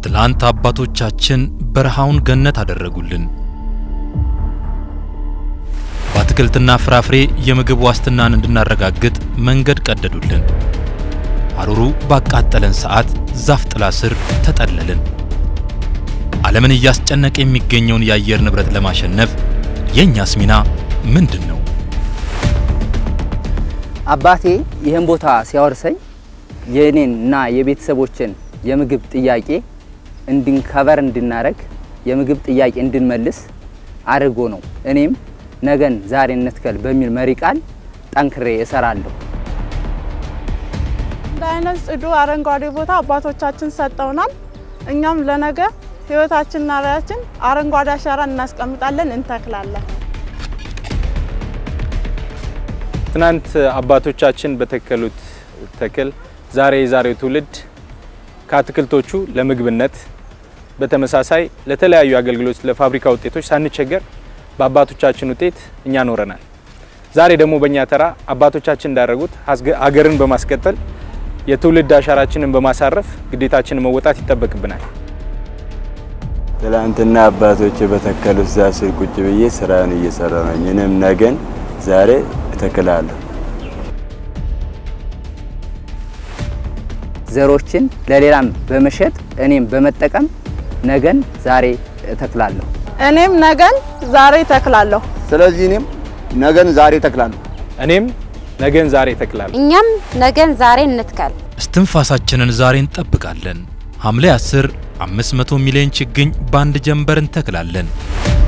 ትላንት አባቶቻችን በረሃውን ገነት አደረጉልን። በአትክልትና ፍራፍሬ የምግብ ዋስትናን እንድናረጋግጥ መንገድ ቀደዱልን። ሐሩሩ ባቃጠለን ሰዓት ዛፍ ጥላ ስር ተጠለልን። ዓለምን እያስጨነቀ የሚገኘውን የአየር ንብረት ለማሸነፍ የእኛስ ሚና ምንድን ነው? አባቴ ይህን ቦታ ሲያወርሰኝ የእኔን እና የቤተሰቦችን የምግብ ጥያቄ እንድንከበር እንድናረግ የምግብ ጥያቄ እንድንመልስ አድርጎ ነው። እኔም ነገን ዛሬ እንትከል በሚል መሪ ቃል ጠንክሬ እሰራለሁ። እንደ አይነት ጽዱ አረንጓዴ ቦታ አባቶቻችን ሰጠውናል። እኛም ለነገ ህይወታችንና ራያችን አረንጓዴ አሻራ እናስቀምጣለን፣ እንተክላለን። ትናንት አባቶቻችን በተከሉት ተክል ዛሬ የዛሬው ትውልድ ከአትክልቶቹ ለምግብነት በተመሳሳይ ለተለያዩ አገልግሎት ለፋብሪካ ውጤቶች ሳንቸገር በአባቶቻችን ውጤት እኛ ኖረናል። ዛሬ ደግሞ በእኛ ተራ አባቶቻችን እንዳደረጉት አገርን በማስቀጠል የትውልድ አሻራችንን በማሳረፍ ግዴታችንን መወጣት ይጠበቅብናል። ትላንትና አባቶች በተከሉት ዛፍ ስር ቁጭ ብዬ ስራን እየሰራ ነኝ። እኔም ነገን ዛሬ እተክላለሁ። ዘሮችን ለሌላም በመሸጥ እኔም በመጠቀም ነገን ዛሬ እተክላለሁ። እኔም ነገን ዛሬ ተክላለሁ። ስለዚህ እኔም ነገን ዛሬ እተክላለሁ። እኔም ነገን ዛሬ እተክላለሁ። እኛም ነገን ዛሬ እንትከል። እስትንፋሳችንን ዛሬ እንጠብቃለን። ሐምሌ 10 500 ሚሊዮን ችግኝ በአንድ ጀንበር እንተክላለን።